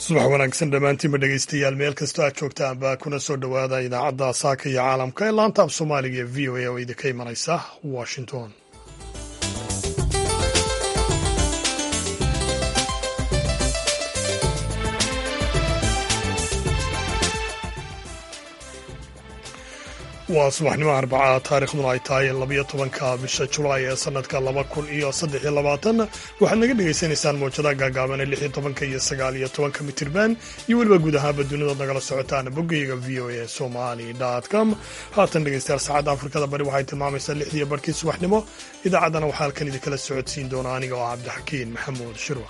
subax wanaagsan dhammaantiinba dhegeystayaal meel kastoo aad joogtaanba kuna soo dhowaada idaacadda saaka iyo caalamka ee laanta af soomaaliga ee v o a oo idinka imanaysa washington waa subaxnimo arbacaa taarikhduna ay tahay labayo tobanka bisha julaay ee sanadka laba kun iyo saddex iyo labaatan waxaad naga dhagaysanaysaan mawjadaha gaagaaban ee lix iyo tobanka iyo sagaal iyo tobanka mitirban iyo weliba guud ahaanba dunidood nagala socotaan boggayga v o a somali com haatan dhegeystayaal saacadda afrikada bari waxay tilmaamaysaa lixdiiyo barhkii subaxnimo idaacaddana waxaa halkan idinkala socodsiin doona aniga oo cabdixakiin maxamuud shirwa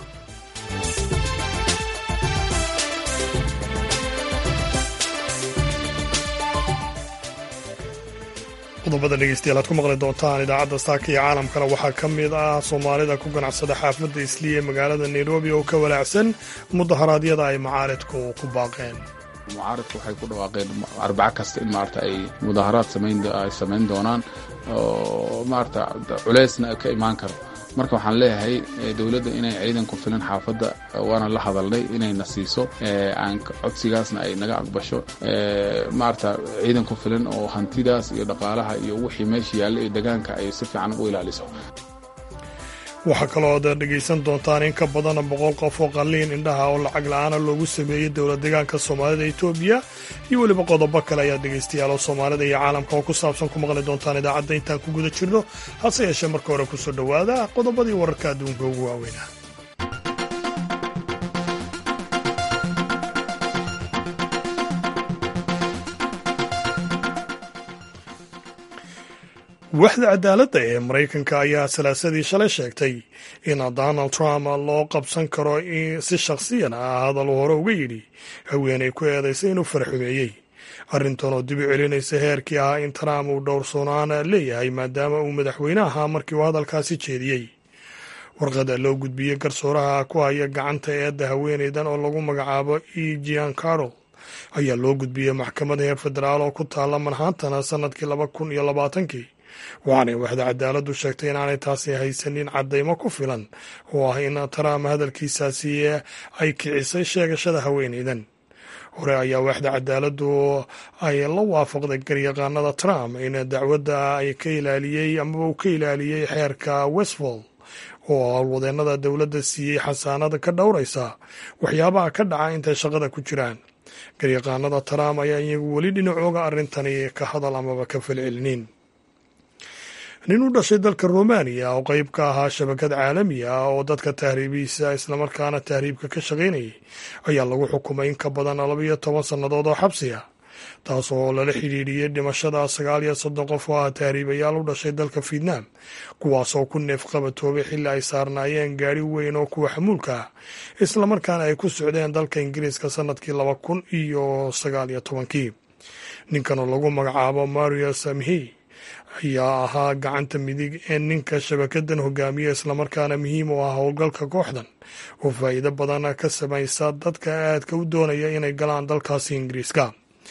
qodobada dhegeystayaal aad ku maqli doontaan idaacadda saaka iyo caalamkana waxaa ka mid ah soomaalida ku ganacsada xaafadda isliya ee magaalada nairobi oo ka walaacsan mudaharaadyada ay macaaridku ku baaqeen mucaaridku waxay ku dhawaaqeen arbaco kasta in maarata ay mudaharaad ay samayn doonaan oo maarata culeysna ka imaan karo marka waxaan leeyahay dowladda inay ciidan ku filan xaafadda waana la hadalnay inayna siiso aan codsigaasna ay naga aqbasho maarata ciidan ku filan oo hantidaas iyo dhaqaalaha iyo wixii meesha yaalla iyo degaanka ay si fiican u ilaaliso waxaa kaloo ad dhegaysan doontaan in ka badana boqol qof oo qalliin indhaha oo lacag la-aana loogu sameeyey dowlad degaanka soomaalida etoobiya iyo weliba qodobo kale ayaa dhegaystayaal oo soomaalida iyo caalamka oo ku saabsan ku maqli doontaan idaacadda intaan ku guda jirno hase yeeshee marka hore kusoo dhowaada qodobadii wararka adduunka ugu waaweynaa waaxda cadaaladda ee maraykanka ayaa salaasadii shalay sheegtay in donald trump loo qabsan karo si shakhsiyan ah hadal hore uga yidhi haweenay ku eedaysay inuu faraxumeeyey arrintan oo dib u celinaysa heerkii ahaa in trump uu dhowrsoonaan leeyahay maadaama uu madaxweyne ahaa markii uu hadalkaasi jeediyey warqada loo gudbiyey garsooraha ku haya gacanta eedda haweenaydan oo lagu magacaabo e gian carol ayaa loo gudbiyey maxkamad heer federaal oo ku taalla manhattana sannadkii laba kun iyo labaatankii waxaanay waxda cadaaladdu sheegtay inaanay taasi haysanin caddaymo ku filan oo ah in trump hadalkiisaasi ay kicisay sheegashada haweenaydan hore ayaa waaxda cadaaladdu ay la waafaqday garyaqaanada trump in dacwadda ay ka ilaaliyey amaba uu ka ilaaliyey xeerka westfall oo howlwadeennada dowladda siiyey xasaanada ka dhowraysa waxyaabaha ka dhaca intay shaqada ku jiraan garyaqaanada trump ayaa iyagu weli dhinacooga arrintani ka hadal amaba ka falcelinin nin u dhashay dalka romaniya oo qeyb ka ahaa shabakad caalami ah oo dadka tahriibihiisa islamarkaana tahriibka ka shaqaynayay ayaa lagu xukumay in ka badan labayo toban sannadood oo xabsi ah taas oo lala xidhiidhiyey dhimashada sagaal iyo soddon qof oo ah tahriibayaal u dhashay dalka vietnam kuwaasoo ku neef qabatoobay xilli ay saarnaayeen gaari weyn oo kuwa xamuulka ah islamarkaana ay ku socdeen dalka ingiriiska sannadkii laba kun iyo sagaal iyo tobankii ninkan oo lagu magacaabo mario samhi ayaa ahaa gacanta midig ee ninka shabakadan hogaamiya islamarkaana muhiim u ah howlgalka kooxdan oo faa'iido badan ka samaysa dadka aadka u doonaya inay galaan dalkaasi ingiriiska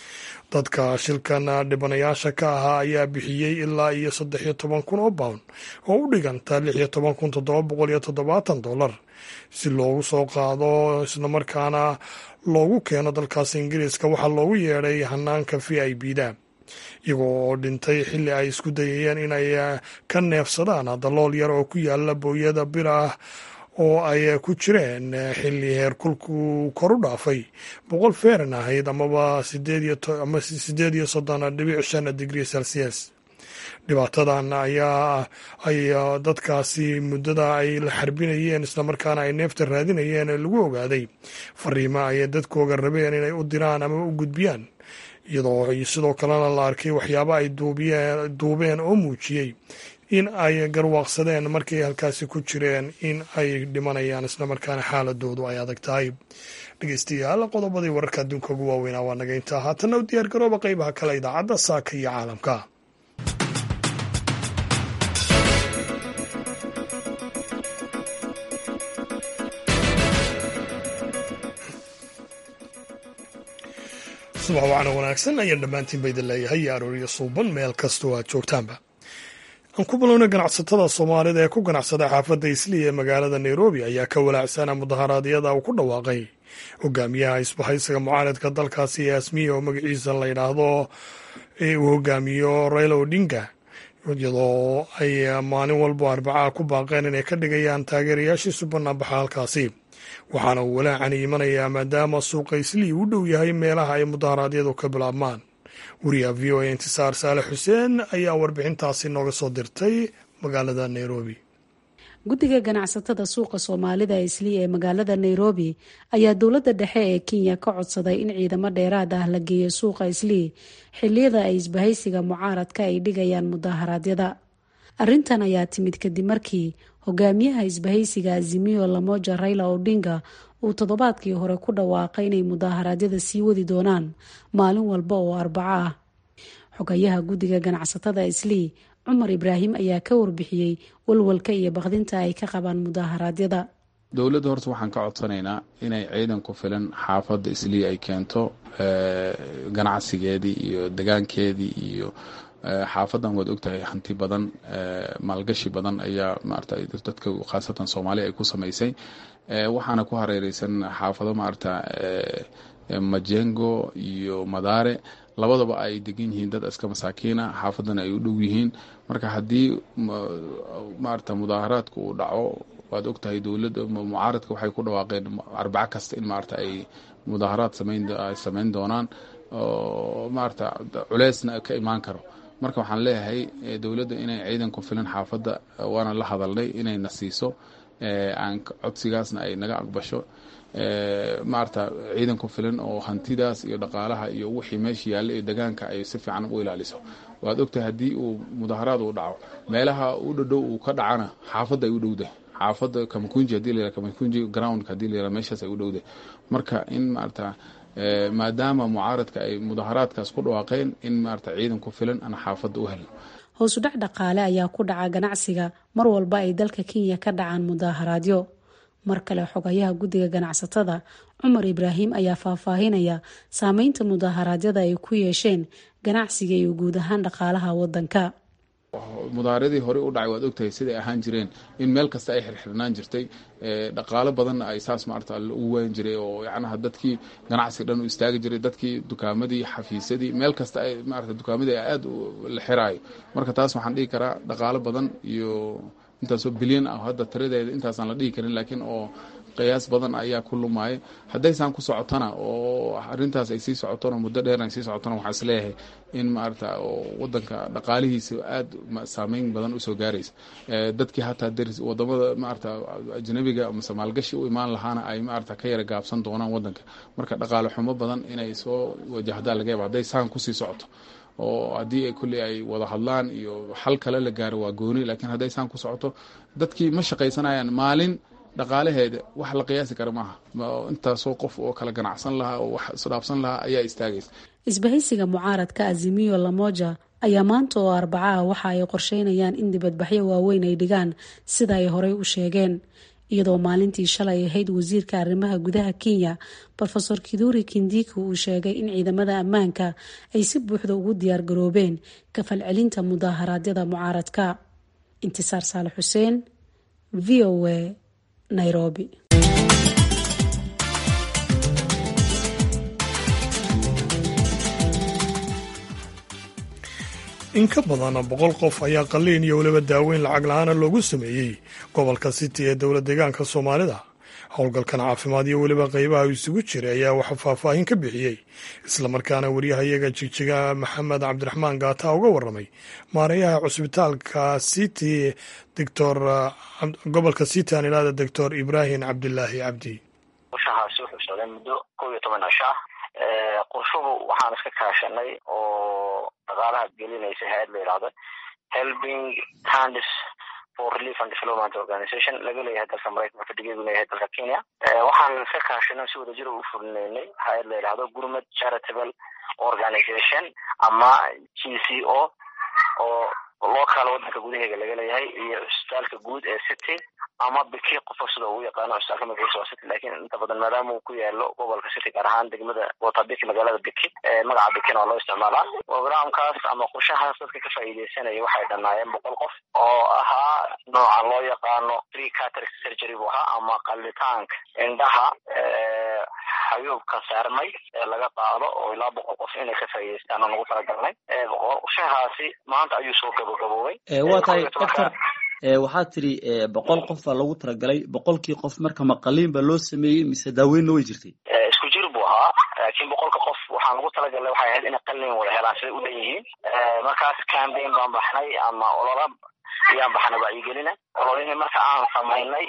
dadka shilkan dhibanayaasha ka ahaa ayaa bixiyey ilaa iyo saddex iyo toban kun oo pound oo u dhiganta lix iyo toban kun toddoba boqol iyo toddobaatan dollar si loogu soo qaado islamarkaana loogu keeno dalkaasi ingiriiska waxaa loogu yeedhay hanaanka v i b da iyagoo oo dhintay xilli ay isku dayayeen inay ka neefsadaan dalool yar oo ku yaala booyada bir ah oo ay ku jireen xilli heerkulku kor u dhaafay boqol feeran ahayd amaba ama sideed iyo soddon dhibic shan digrii celsius dhibaatadan ayaa ay dadkaasi muddada ay la xarbinayeen islamarkaana ay neefta raadinayeen lagu ogaaday fariimo ay dadkooga rabeen inay u diraan ama u gudbiyaan iyadoo sidoo kalena la arkay waxyaabo ay duubeen oo muujiyey in ay garwaaqsadeen markay halkaasi ku jireen in ay dhimanayaan islamarkaana xaaladoodu ay adag tahay dhegeystayaal qodobadii wararka adduunka ugu waaweynaa waa naga intaa haatanna u diyaar garooba qeybaha kale idaacadda saaka iyo caalamka subax wacna wanaagsan ayaan dhammaantiin ba idin leeyahay iyo arooriyo suuban meel kastoo aad joogtaanba aan ku bilowna ganacsatada soomaalida ee ku ganacsada xaafadda islii ee magaalada nairobi ayaa ka walaacsana mudaharaadyada uu ku dhawaaqay hogaamiyaha isbahaysiga mucaaradka dalkaasi ee asmiya oo magaciisa la yidhaahdo uu hogaamiyo raila odinga iyadoo ay maalin walbo arbacaa ku baaqeen inay ka dhigayaan taageerayaashiisu banaanbaxa halkaasi waxaana uu walaacani imanayaa maadaama suuqa islii u dhow yahay meelaha ay mudaharaadyadu ka bilaabmaan wariyaha v o a intisaar saale xuseen ayaa warbixintaasi nooga soo dirtay magaalada nairobi guddiga ganacsatada suuqa soomaalida islii ee magaalada nairobi ayaa dowladda dhexe ee kenya ka codsaday in ciidamo dheeraad ah la geeyo suuqa islii xiliyada ay isbahaysiga mucaaradka ay dhigayaan mudaharaadyada arrintan ayaa timid kadib markii hogaamiyaha isbahaysiga azimiyo lamoja raila odinga uu toddobaadkii hore ku dhawaaqay inay mudaharaadyada sii wadi doonaan maalin walba oo arbaco ah xogayaha guddiga ganacsatada islii cumar ibraahim ayaa ka warbixiyey walwalka iyo bakdinta ay ka qabaan mudaharaadyada dowladda horta waxaan ka codsanaynaa inay ciidan ku filan xaafadda islii ay keento ganacsigeedii iyo degaankeedii iyo xaafadan waad ogtahay hanti badan maalgashi badan ayaa maarata dadka khaasatan soomaaliya ay ku samaysay waxaana ku hareereysan xaafado maarata majengo iyo madaare labadaba ay degan yihiin dad iska masaakiina xaafadana ay u dhow yihiin marka haddii maarata mudaaharaadku uu dhaco waad ogtahay dowladda mucaaradka waxay ku dhawaaqeen arbaco kasta in maarata ay mudaaharaad samayn doonaan maarata culeysna ka imaan karo marka waxaan leeyahay dowladda inay ciidan ku filan xaafadda waana la hadalnay inayna siiso aan codsigaasna ay naga aqbasho maarata ciidan ku filan oo hantidaas iyo dhaqaalaha iyo wixii meesha yaalla ee degaanka ay si fiican u ilaaliso waad ogtahay haddii uu mudaaharaad uu dhaco meelaha u dhadhow uu ka dhacana xaafadda ay u dhowdahay xaafadda kamakunji hadii la yihah kamakunji groundka hadii la yihah meeshaas ay u dhowdahay marka in maarata maadaama mucaaradka ay mudaaharaadkaas ku dhawaaqeen in maarata ciidan ku filan aan xaafadda u helno hoosudhac dhaqaale ayaa ku dhaca ganacsiga mar walba ay dalka kenya ka dhacaan mudaaharaadyo mar kale xogayaha guddiga ganacsatada cumar ibraahim ayaa faahfaahinaya saameynta mudaharaadyada ay ku yeesheen ganacsiga iyo guud ahaan dhaqaalaha wadanka mudaaharadii hore u dhacay waad ogtahay siday ahaan jireen in meel kasta ay xirxirnaan jirtay dhaqaalo badanna ay saas maarata ugu wayan jiray oo yacnaha dadkii ganacsiga dhan u istaagi jiray dadkii dukaamadii xafiisyadii meel kasta ay maarata dukaamadii aada la xiraayo marka taas waxaan dhihi karaa dhaqaalo badan iyo intaasoo bilyan ah hadda tiradeeda intaasaan la dhihi karin laakiin oo qiyaas badan ayaa ku lumaya haddaysaan ku socotona oo arintaas ay sii socotona muddo dheer ay sii socotona waxaa isleeyahay in maarata wadanka dhaqaalihiisa aada saameyn badan usoo gaaraysa dadkii hataa deris wadamada maarata ajnabiga mase maalgashi u imaan lahaana ay maarata ka yara gaabsan doonaan wadanka marka dhaqaale xumo badan inay soo wajahdaa laga yaaba hadday saan kusii socoto oo haddii kulley ay wada hadlaan iyo xal kale la gaaro waa gooni laakiin hadday saan ku socoto dadkii ma shaqaysanayaan maalin dhaqaalaheeda wax la qiyaasi kara maaha intaasoo qof oo kala ganacsan lahaa oo wax isdhaafsan lahaa ayaa istaagaysa isbahaysiga mucaaradka azimiyo lamoja ayaa maanta oo arbacaha waxa ay qorsheynayaan in dibadbaxyo waaweyn ay dhigaan sida ay horey u sheegeen iyadoo maalintii shalay ahayd wasiirka arrimaha gudaha kenya rofeor kiduri kindiki uu sheegay in ciidamada ammaanka ay si buuxda ugu diyaar garoobeen ka falcelinta mudaaharaadyada mucaaradka intisaar saale xuseen v o a nairobi in ka badan boqol qof ayaa qalliin iyo weliba daaweyn lacag la-aana loogu sameeyey gobolka city ee dowla deegaanka soomaalida howlgalkan caafimaad iyo weliba qeybaha isugu jira ayaa waxa faahfaahin ka bixiyey islamarkaana wariyahayaga jigjiga maxamed cabdiraxmaan gaata uga waramay maareeyaha cusbitaalka city doctor gobolka city aan idhahda doctor ibraahim cabdilaahi cabdi qorshahaasi wuxuu socday muddo kow iyo toban cisho ah qorshuhu waxaan iska kaashanay oo dhaqaalaha gelinaysa hay-ad la yidhahdo helping hands for relief and development organization laga leeyahay dalka maraykanka fadhigeedu leeyahay dalka kenya waxaan iska kaashanay si wadajir u fulinaynay hay-ad la yidhahdo gurmad charitable organization ama g c o oo local wadanka gudaheega laga leeyahay iyo cusbitaalka guud ee city ama biki qofka sida ugu yaqaano cusbitaalka magaciisa waa city lakin inta badan maadaama uu ku yaalo gobolka city gaar ahaan degmada watabiki magaalada biki magaca bikina waa loo isticmaalaa programkaas ama qorshahaas dadka ka faa'iideysanaya waxay dhanaayeen boqol qof oo ahaa nooca loo yaqaano three cataract surgery buu ahaa ama qalitaanka indhaha xayuubka saarmay ee laga qaado oo ilaa boqol qof inay ka faa'iideystaan oo nagu talagalnay qorshahaasi maanta ayuu soo gabagaboobay waa tahay doctor waxaad tidhi boqol qof baa lagu talagalay boqolkii qof marka maqaliin baa loo sameeyey mise daaweynna way jirtay isku jir buu ahaa laakiin boqolka qof waxaan ugu talagalnay waxay ahayd inay qalin wada helaan siday u dhan yihiin markaas cambaign baan baxnay ama olola ayaan baxnay wacyigelina ololihii marka aan samaynay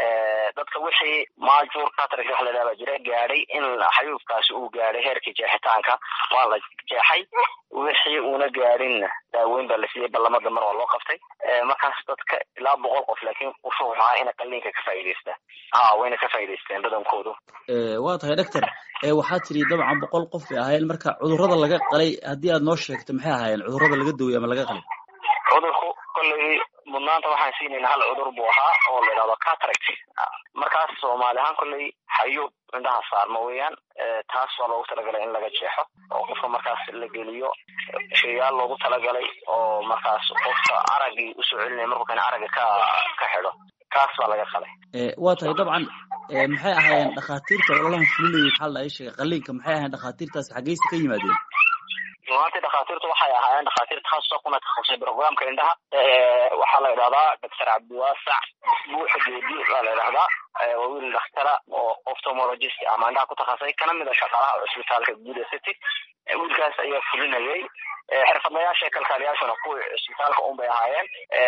dadka wixii maajuur cataract wax ladhaha baa jira gaadhay in xayuubkaasi uu gaadhay heerkii jeexitaanka waa la jeexay wixii uuna gaadhinna daaweyn baa la siiyey ballamada mar waa loo qabtay markaas dadka ilaa boqol qof laakiin wuxuu ahaa inay qaliinka ka faa'iideystaan ha wayna ka faa'iideysteen badankoodu waa tahay doctor waxaad tidhi dabcan boqol qof bay ahaayeen marka cudurrada laga qalay haddii aad noo sheegto maxay ahaayeen cudurrada laga dawey ama laga qalay cudurku kolley mudnaanta waxaan siinayna hal cudur buu ahaa oo la idhahdo cataract markaas soomaali ahaan kolley xayuub indhaha saarma weeyaan taas waa loogu talagalay in laga jeexo oo qofka markaas la geliyo shayaal loogu talagalay oo markaas qofka araggii usoo celinaya markuu kan aragga ka ka xidho kaas baa laga qalay waa tahay dabcan maxay ahaayeen dhakhaatiirta ololahan fulinayay maxaa la ii sheegay qaliinka maxay ahayen dhakhaatiirtaas xaggeysa ka yimaadeen runaantii dhakhaatiirtu waxay ahaayeen dhakhaatiir takhaasusa kuna takhasusay programka indhaha waxaa la idhahdaa doctor cabdiwaasac buuxa geedi baa la idhahdaa waa wiil dakhtara oo ophthalmologist ama indhaha ku takhasusay kana mid a shaqaalaha cusbitaalka guud ee city wiilkaas ayaa fulinayay xirfadlayaasha kalkaaliyaashuna kuwii cusbitaalka un bay ahaayeen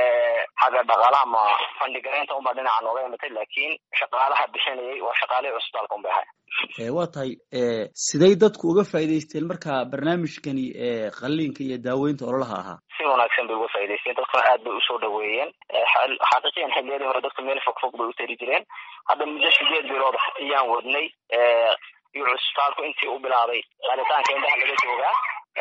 xagga dhaqaalaha ma fandhigareynta unbaa dhinaca nooga imatay laakiin shaqaalaha bixinayay waa shaqaalihii cusbitaalka un bay ahaayeen waa tahay siday dadku uga faa'iidaysteen marka barnaamijkani qaliinka iyo daaweynta ololaha ahaa si wanaagsan bay uga faa'idaysteen dadkuna aad bay usoo dhaweeyeen xaqiiqiyan xilliyadii hore dadku meel fog fog bay u tari jireen hadda muddo sideed bilood ayaan wadnay iyo cusbitaalku intii u bilaabay qalitaanka indhaha laga joogaa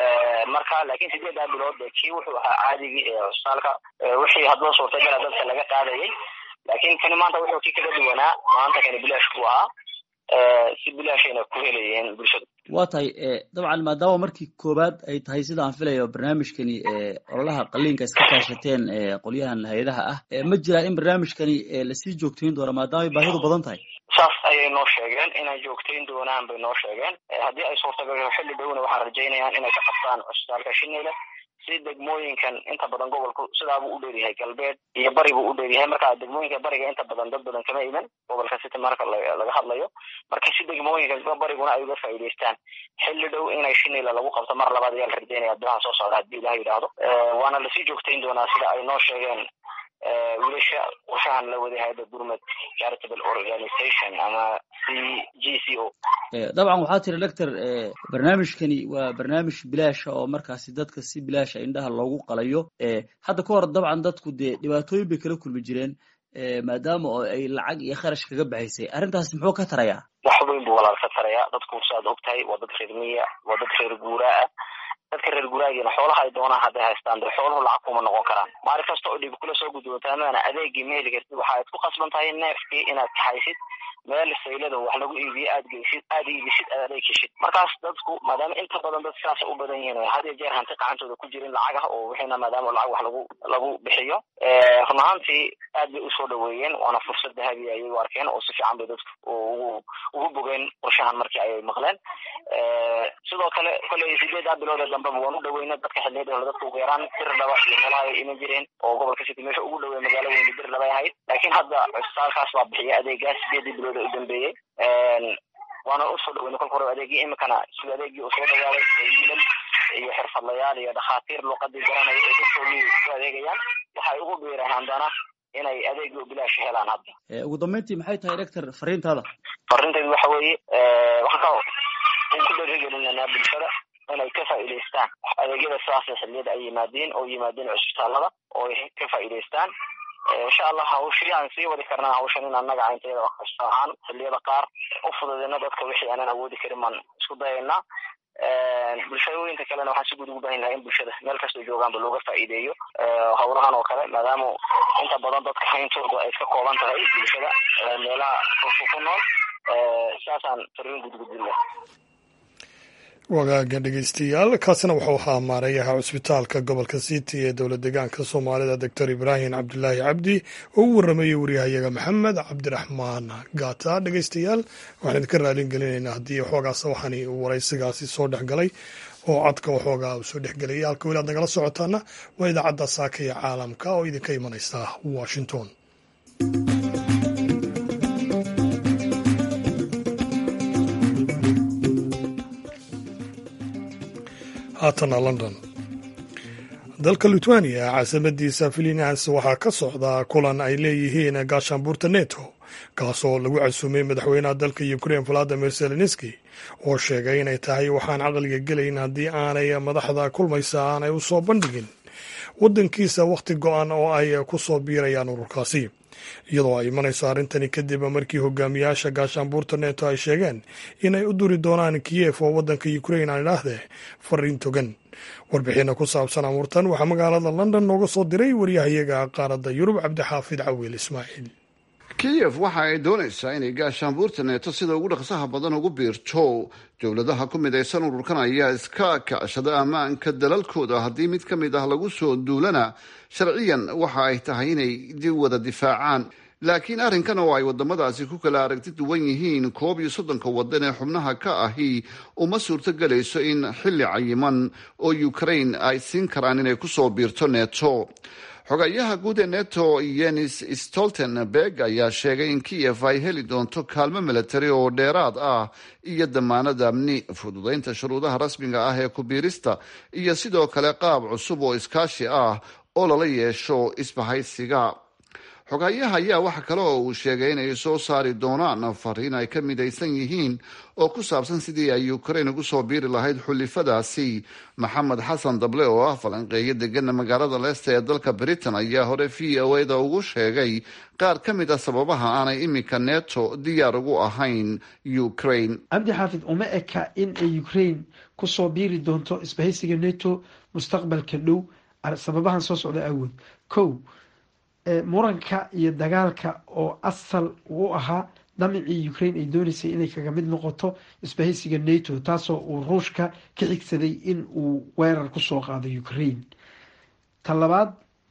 marka laakiin sideedaa bilood kii wuxuu ahaa caadigii ee cusbitaalka wixii haddaba suurtagala dadka laga qaadayay laakiin kani maanta wuxuu kii kaga duwanaa maanta kani bilaash buu ahaa si bilaashayna ku helayeen bulshadu waa tahay dabcan maadaama markii koowaad ay tahay sida aan filayo barnaamijkani ololaha qaliinka iska kaashateen qolyahan hay-adaha ah ma jiraa in barnaamijkani lasii joogtayn doono maadaama ay baahidu badan tahay saas ayay noo sheegeen inay joogtayn doonaan bay noo sheegeen haddii ay suurtagasho xilli dhowna waxaan rajaynayaan inay ka qabtaan cusbitaalka shineyle si degmooyinkan inta badan gobolku sidaabuu u dheeryahay galbeed iyo bari buu u dheeryahay marka degmooyinka bariga inta badan dad badan kama iman gobolka city marka laga hadlayo marka si degmooyinka bariguna ay uga faa'iidaystaan xilli dhow inay shinila lagu qabto mar labaad ayaa la rajaynaya bilaha soo socda haddii ilaha yidhaahdo waana lasii joogtayn doonaa sida ay noo sheegeen wiilasha qorshahan la waday hayada gurmad charitable organization ama c g c o dabcan waxaa tiri doctor barnaamijkani waa barnaamij bilaasha oo markaasi dadka si bilaasha indhaha loogu qalayo hadda ka hor dabcan dadku dee dhibaatooyin bay kala kulmi jireen maadaama oo ay lacag iyo kharash kaga baxaysay arrintaasi muxuu ka tarayaa wax weyn buu walaal ka tarayaa dadku saad og tahay waa dad reer miya waa dad reer guuraa ah dadka reer guraagiina xoolaha ay doonaan hadday haystaan de xooluhu lacag kuma noqon karaan maalin kasta oo dhib kula soo gudboontaa maana adeegii ma heli kartid waxaad ku qasban tahay neefkii inaad kaxaysid meel saylada wax lagu iibiyo aad geysid aad iibisid aad adeeg heshid markaas dadku maadaama inta badan dad sidaas u badan yihiin had iyo jeer hanti gacantooda ku jirin lacag ah oo wixiina maadaama lacag wax lagu lagu bixiyo run ahaantii aad bay usoo dhaweeyeen waana fursad dahabi ayay u arkeen oo si fiican bay dadku ugu ugu bogeen qorshahan markii ayay maqleen sidoo kale kolley sideedaa bilooda dambeba waan u dhaweyna dadka xiliyada hore dadka ugu yaraan bir dhaba iyo meelaha ay iman jireen oo gobolka city meesha ugu dhawey magaalo weyne bir dhabay ahayd laakiin hadda cusbitaalkaas baa bixiya adeegaas sideedii bilood u dambeeyey waana usoo dhaweyna kolka hore adeegii imikana sida adeegii uu soo dhawaaday wiilal iyo xirfadlayaal iyo dhakhaatiir luuqadii garanaya ee dadkoodii u adeegayaan waxay ugu biireen haddana inay adeegii u bilaash helaan hadda ugu dambeyntii maxay tahay doctor fariintaada fariintaydu waxa weeye waxaan ka ku darigelinanaa bulshada inay ka faa'iidaystaan adeegyada sidaasay xilliyada ay yimaadeen oo yimaadeen cusbitaalada oo ay ka faa'iidaystaan insha allah hawshii aan sii wadi karnaa hawshan in annaga intayada ahaan xilliyada qaar u fududeyna dadka wixii aanan awoodi karin baan isku dayaynaa bulshooyinka kalena waxaan si guud ugu bahan lahay in bulshada meel kastoo joogaanba looga faa'iideeyo howlahan oo kale maadaama inta badan dadka hayntooda ay iska kooban tahay bulshada meelaha furfu ku nool saasaan fariin gudgudbin lah wagaaga dhegeystayaal kaasina wuxuu ahaa maareeyaha cusbitaalka gobolka city ee dowlad deegaanka soomaalida doctor ibraahim cabdulaahi cabdi oo u waramayey waryahayaga maxamed cabdiraxmaan gaata dhegeystayaal waxaan idinka raalin gelinaynaa haddii waxoogaas waxaan waraysigaasi soo dhex galay oo codka waxoogaa uu soo dhexgelaya halka weli aad nagala socotaana waa idaacadda saaka iyo caalamka oo idinka imanaysa washington haatana london dalka litwaniya caasimadiisa filinas waxaa ka socda kulan ay leeyihiin gaashaanbuurta neto kaasoo lagu casuumay madaxweynaha dalka ukrein valadimir zelenski oo sheegay inay tahay waxaan caqliga gelayn haddii aanay madaxda kulmaysa aanay u soo bandhigin waddankiisa wakhti go-an oo ay ku soo biirayaan ururkaasi iyadoo ay imanayso arrintani kadib markii hogaamiyaasha gaashaanbuurta neto ay sheegeen inay u duri doonaan kiyef oo waddanka ukrein aan idhaahdee fariin togan warbixina ku saabsan amuurtan waxaa magaalada london nooga soo diray waryahayaga qaaradda yurub cabdixaafid cawiil ismaaciil kiyef waxa ay doonaysaa inay gaashaanbuurta neeto sida ugu dhaqsaha badan ugu biirto dowladaha ku midaysan ururkan ayaa iska kacshada ammaanka dalalkooda haddii mid ka mid ah lagu soo duulana sharciyan waxa ay tahay inay wada difaacaan laakiin arrinkan oo ay wadamadaasi ku kala aragti duwan yihiin koob iyo soddonka wadan ee xubnaha ka ahi uma suurto gelayso in xilli cayiman oo ukraine ay siin karaan inay kusoo biirto neto xogayaha guud ee neto yenis stoltenberg ayaa sheegay in kiyef ay heli doonto kaalmo milatari oo dheeraad ah iyo damaanad amni fududaynta shuruudaha rasmiga ah ee kubiirista iyo sidoo kale qaab cusub oo iskaashi ah oo lala yeesho isbahaysiga xogayaha ayaa waxa kale oo uu sheegay inay soo saari doonaan fariin ay ka midaysan yihiin oo ku saabsan sidii ay ukraine ugu soo biiri lahayd xulifadaasi maxamed xasan dable oo ah falanqeeyo degana magaalada leesta ee dalka britain ayaa hore v o a da ugu sheegay qaar ka mid a sababaha aanay iminka neto diyaar ugu ahayn ukraine cabdi xaafid uma eka in ay ukraine kusoo biiri doonto isbahaysiga neto mustaqbalka dhow sababahan soo socda awood ko muranka iyo dagaalka oo asal u ahaa damicii ukraine ay dooneysay inay kaga mid noqoto isbahaysiga nato taasoo uu ruushka ka xigsaday in uu weerar kusoo qaado ukraine ta labaad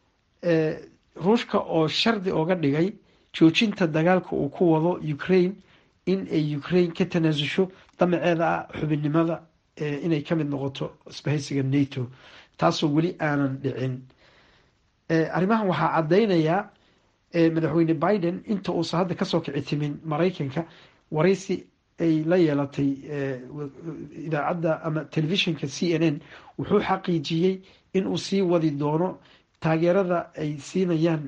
ruushka oo shardi oga dhigay joojinta dagaalka uu ku wado ukraine in ay ukraine ka tanaasusho damaceeda ah xubinnimada inay ka mid noqoto isbahaysiga nato taasoo weli aanan dhicin arrimahan waxaa caddaynayaa madaxweyne biden inta uusan hadda kasoo kici timin maraykanka waraysi ay la yeelatay idaacadda ama telefishinka c n n wuxuu xaqiijiyey in uu sii wadi doono taageerada ay siinayaan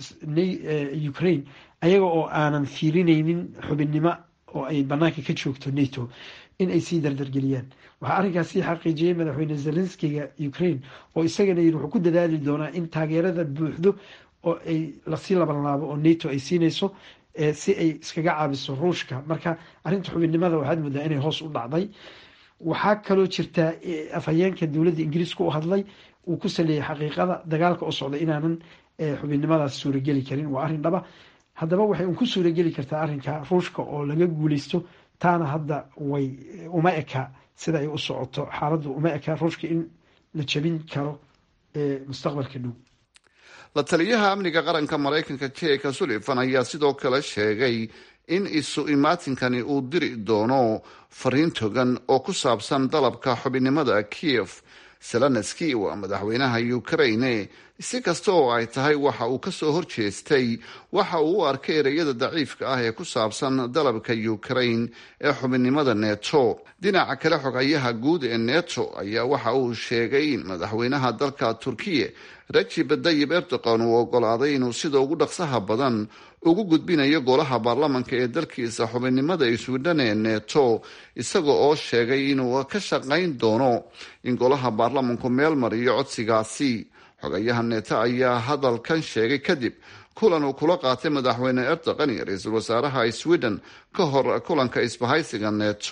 ukraine ayaga oo aanan fiirineynin xubinnimo oo ay banaanka ka joogto nato in ay sii dardargeliyaan waxaa arrinkaas sii xaqiijiyey madaxweyne zelenskiga ukraine oo isagana yiri wuxuu ku dadaali doonaa in taageerada buuxdo oo ay lasii labanlaabo oo nato ay siinayso si ay iskaga caabiso ruushka marka arrinta xubinnimada waxaad moodaa inay hoos u dhacday waxaa kaloo jirtaa afhayeenka dowladda ingiriiska u hadlay uu ku saleeyay xaqiiqada dagaalka oo socda inaanan xubinnimadaas suurageli karin waa arrin dhaba haddaba waxay un ku suurageli kartaa arrinka ruushka oo laga guuleysto taana hadda way uma eka sida ay u socoto xaaladdu uma eka ruushka in la jabin karo mustaqbalka dhow la taliyaha amniga qaranka maraykanka jeka sullivan ayaa sidoo kale sheegay in isu imaatinkani uu diri doono fariin togan oo ku saabsan dalabka xubinnimada kiev zelenski waa madaxweynaha ukraine si kasta oo ay tahay waxa uu kasoo horjeestay waxa uu u arkay ereyada daciifka ah ee ku saabsan dalabka ukraine ee xubinnimada neto dhinaca kale xogayaha guud ee neto ayaa waxa uu sheegay in madaxweynaha dalka turkiya rajib dayib erdogan uu ogolaaday inuu sida ugu dhaqsaha badan ugu gudbinayo golaha baarlamanka ee dalkiisa xubinnimada iswidhan ee neto isaga oo sheegay inuu ka shaqayn doono in golaha baarlamanku meel mariyo codsigaasi xogayaha neto ayaa hadalkan sheegay kadib kulan uu kula qaatay madaxweyne erdogan iyo ra-iisul wasaaraha sweden ka hor kulanka isbahaysiga neto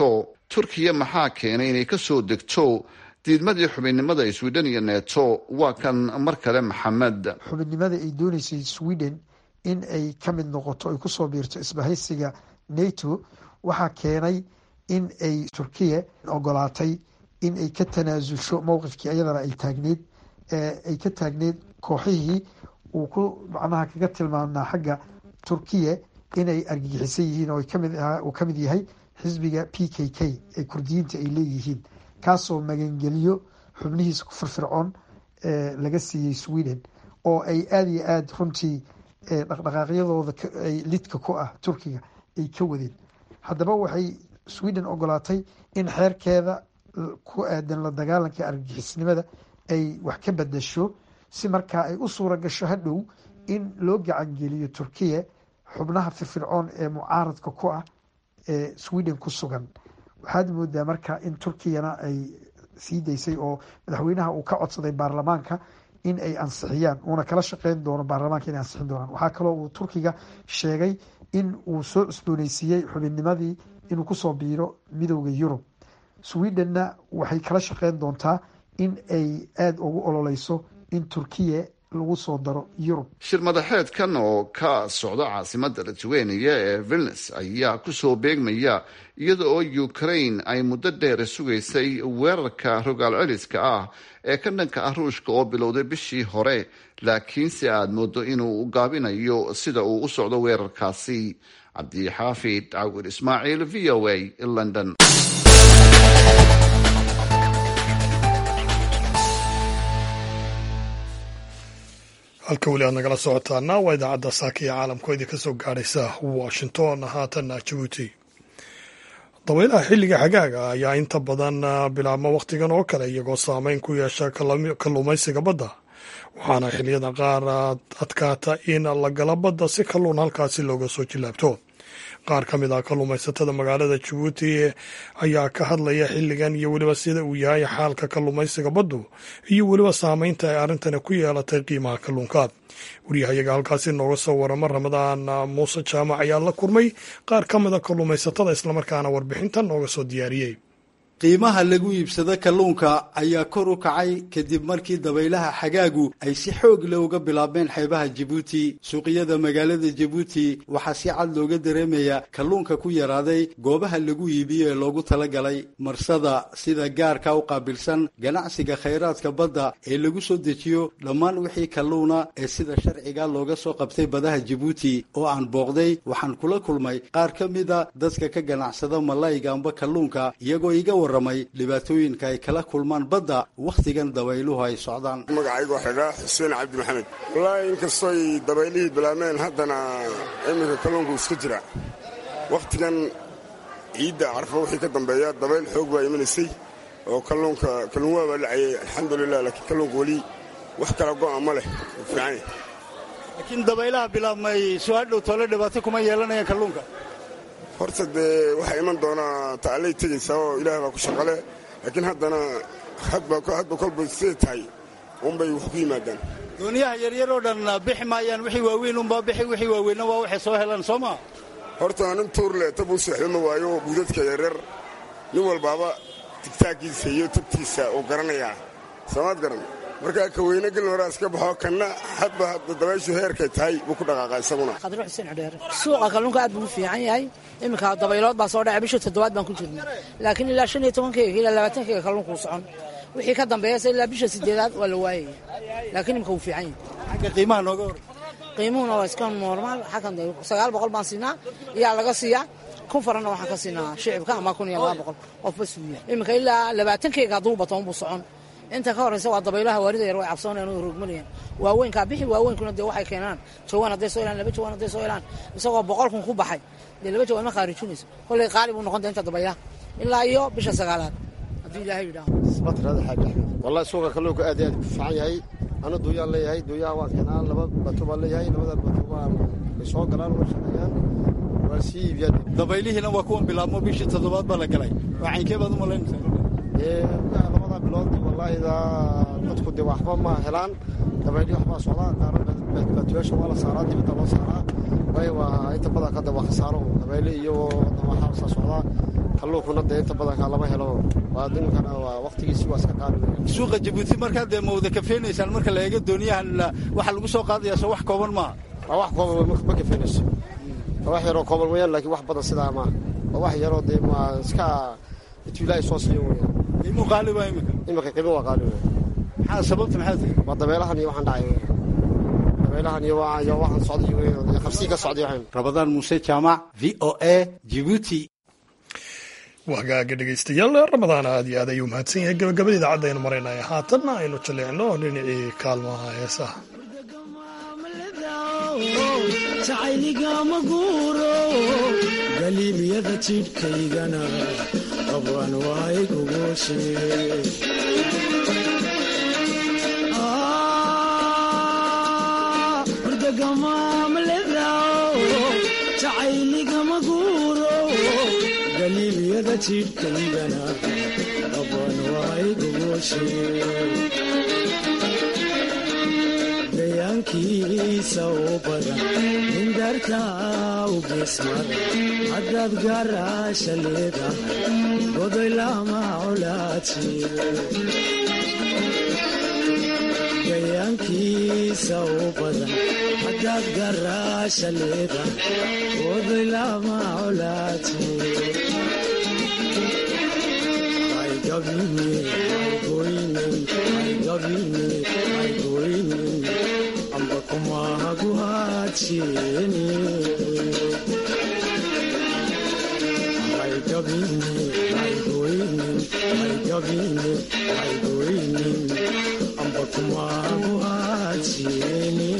turkiya maxaa keenay inay kasoo degto diidmadii xubinnimada sweden iyo neto waa kan mar kale maxamed xubinnimada ay dooneysay sweden in ay ka mid noqoto ay kusoo biirto isbahaysiga nato waxaa keenay in ay turkiya ogolaatay in ay ka tanaasulsho mowqifkii iyadana ay taagneyd ay ka taagneyd kooxihii uu ku macnaha kaga tilmaamnaa xagga turkiya inay argagixisan yihiin oo uu ka mid yahay xisbiga p k k ee kurdiyiinta ay leeyihiin kaasoo magangeliyo xubnihiisa ku firfircoon laga siiyey sweden oo ay aada iyo aada runtii dhaqdhaqaaqyadooda ay lidka ku ah turkiga ay ka wadeen haddaba waxay sweden ogolaatay in xeerkeeda ku aadan la dagaalanka argagixisnimada ay wax ka bedasho si markaa ay u suura gasho hadhow in loo gacangeliyo turkiya xubnaha firfircoon ee mucaaradka ku ah ee sweden ku sugan waxaad moodaa marka in turkiyana ay sii daysay oo madaxweynaha uu ka codsaday baarlamaanka in ay ansixiyaan uuna kala shaqeyn doono baarlamaanka inay ansixin doonaan waxaa kaloo uu turkiga sheegay in uu soo cusbooneysiiyey xubinnimadii inuu kusoo biiro midowda yurub swedenna waxay kala shaqeyn doontaa in ay aada ugu ololeyso in turkiya lagu soo daro yurub shir madaxeedkan oo ka socda caasimada lithuania ee vilnes ayaa kusoo beegmaya iyada oo ukraine ay muddo dheer sugaysay weerarka rogaal celiska ah ee ka dhanka ah ruushka oo bilowday bishii hore laakiinse aada moodo inuu gaabinayo sida uu u socdo weerarkaasi cabdixaafid cawir ismaaciil v o a london halka weli aad nagala socotaana waa idaacadda saaka iyo caalamkoo idinka soo gaadhaysa washington haatanna jabuuti dabaylaha xilliga xagaaga ayaa inta badan bilaabma wakhtigan oo kale iyagoo saameyn ku yeesha kalluumaysiga badda waxaana xilliyada qaar adkaata in la gala badda si kalluun halkaasi looga soo jilaabto qaar ka mid ah kalluumaysatada magaalada jabuuti ayaa ka hadlaya xilligan iyo weliba sida uu yahay xaalka kalluumaysiga baddu iyo weliba saameynta ay arrintani ku yeelatay qiimaha kalluunka waryahayaga halkaasi nooga soo warama ramadaan muuse jaamac ayaa la kurmay qaar ka mida kalluumaysatada islamarkaana warbixintan nooga soo diyaariyey qiimaha lagu iibsado kalluunka ayaa kor u kacay kadib markii dabaylaha xagaagu ay si xoog leh uga bilaabeen xeebaha jabuuti suuqyada magaalada jabuuti waxaa si cad looga dareemayaa kalluunka ku yaraaday goobaha lagu iibiyo ee loogu talagalay marsada sida gaarka u qaabilsan ganacsiga khayraadka badda ee lagu soo dejiyo dhammaan wixii kalluuna ee sida sharciga looga soo qabtay badaha jabuuti oo aan booqday waxaan kula kulmay qaar ka mida dadka ka ganacsada malayga amba kalluunka iyagoo iga warramay dhibaatooyinka ay kala kulmaan badda wakhtigan dabayluhu ay socdaan magacaygu xidhaa xuseen cabdi maxamed wallaahi inkastooy dabaylihii bilaabmeen haddana iminka kalluunku iska jira wakhtigan ciidda carfo wixii ka dambeeya dabayl xoog baa imanaysay oo kalluunka kalluun waa baa dhacayay alxamdulilah laakiin kalluunka weli wax kala go'a ma leh fiican laakiin dabaylaha bilaabmay soo hadhow toole dhibaato kuma yeelanayaan kalluunka horta dee waxaa iman doonaa taalay tegaysaa oo ilaah baa ku shaqale laakiin haddana hadba kolba siday tahay unbay wax ku yimaadaan dooniyaha yaryar oo dhan bixi maayaan wixii waaweyn unbaa bixi wixii waaweynna waa waxay soo helaan soo maa horta nin tuurle tab u seexdo ma waayo buudadka yaryar nin walbaaba tigtaaggiisa iyo tabtiisa uu garanayaa soomaad garan markaa ka weyne gelin horaa iska baxo kanna hadba dabayshu heerkay tahay buu ku dhaqaaqa isaguna qadro xuseen cudheere suuqa kalluunka aad buu u fiican yahay iminka dabaylood baa soo dhacay bisha toddobaad baan ku jirnay laakiin ilaa shan iyo tobankeyga ilaa labaatankeyga kalluunku u socon wixii ka dambeeyasa ilaa bisha sideedaad waa la waayaya laakiin iminka wuu fiican yahay xagga qiimaha nooga hor qiimuhuna waa iska normaal xakan sagaal boqol baan siinaa iyaa laga siiyaa kun faranna waxaan ka siinaa shicibka ama kun iyo laba boqol qofba suuya iminka ilaa labaatankeyga hadduu batoon buu socon inta ka horraysa waa dabaylaha waarida yar way cabsoonayaan oo rogmanayaan waaweynkaa bixi waaweynkuna dee waxay keenaan jawaan hadday soo helaan laba jawaan hadday soo helaan isagoo boqol kun ku baxay dee laba jawaan ma khaarijinayso kollay qaali buu noqon inta dabaylaha ilaa iyo bisha sagaalaad haddii ilaahay yidhaaho ismatirada xaaji axmed wallahi suuqa kalluunka aad iyo aad ku fiican yahay ana duuyaan leeyahay duuyaha waan keenaa laba bato baan leeyahay labada bato waan way soo galaan way shaqeeyaan waan sii iibiyaan dabaylihiina waa kuwan bilaabmo bishii toddobaad baa la galay waa caynkee baad u malaynaysaa labada bilood walaahida dadku de waxba ma helaan dabayli waxbaa socdaa qaara baatuyaasha waa la saaraa dibadda loo saaraa way waa inta badan kada waa khasaaro dabayli iyo waxaasaa socdaa kalluunkuna dee inta badanka lama helo waa ninkana waa waqtigiisi waa iska qaali suuqa jabuuti markaa dee ma wada kafeenaysaan marka la eego dooniyahan waxaa lagu soo qaadaya soo wax kooban maaha waa wax kooban ma kafeenayso waa wax yaroo kooban weyaan laakiin wax badan sidaa maaha waa wax yaroo dee waa iska intuu ilaahay soo siiyo weyaan qiimuu qaali baa imika imika qiimo waa qaali weyan maxaa sababta maxaa tahay waa dabeelahan iyo waxaan dhacay weyan dabeelahan iyo iyo waxaan socday weyan iyo qabsii ka socday waxaan rabadaan muuse jaamac v o a jibuuti wagaaga dhegaystayaal ramadaan aad iyo aad ayuu mahadsan yahay gabagabada idaacadda aynu maraynaya haatanna aynu jaleecno dhinacii kaalmaha heesaha jacayligama guuro galiimyada jidhkaygana qabwan waay gugushe jacayligama guuro galiimyada jidhkaygana qabwan waay gugushe gayaankiisa u badan mindarta u geesmada haddaad gaaraasha leedahay godoy lama colaadsi gayaankiisa u badan haddaad gaaraasha leedahay godoy lama colaadsi amba kumahaguhaadsieni amba kumahaguhaadsieni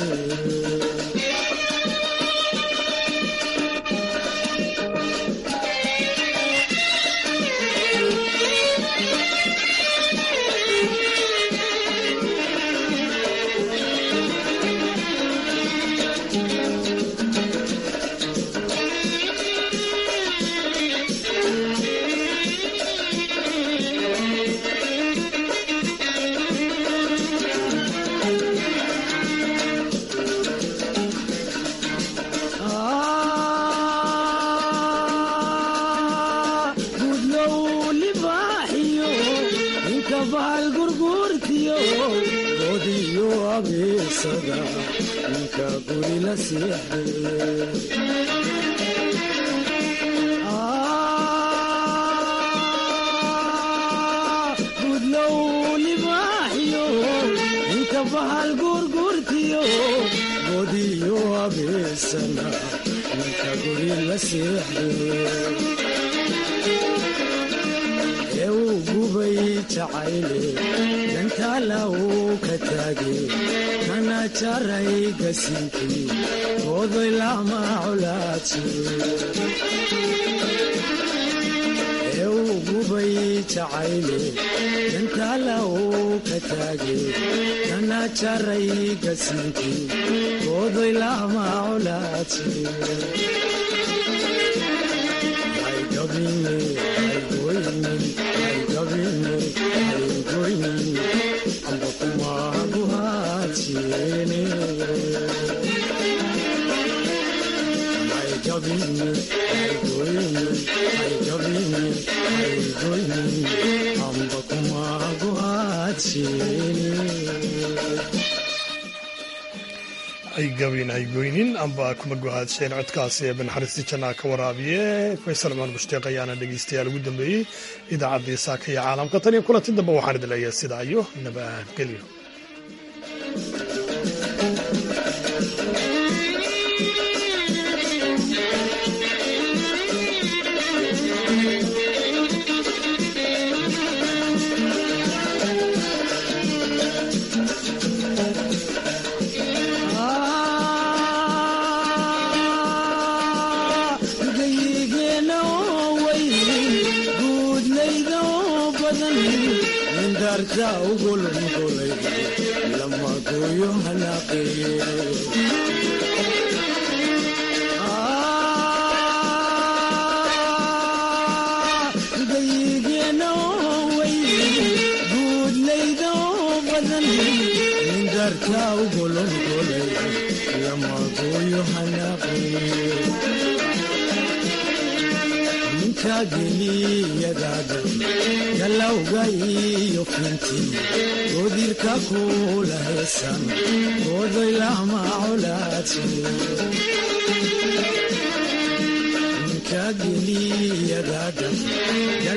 haygabin haygoynin amba kuma gohaadseen codkaasi ee banaxariistii jannaa ka waraabiye faysal cumar mushtiiq ayaana dhegeystayaal ugu dambeeyey idaacaddii saaka iyo caalamka tan iyo kulanti dambe waxaan idin leeyahay sidaa iyo nabadgelyo ninka geliyadaada galowga iyo finti godirka kula heesan godoy lama colaadsi ninka geliyadaada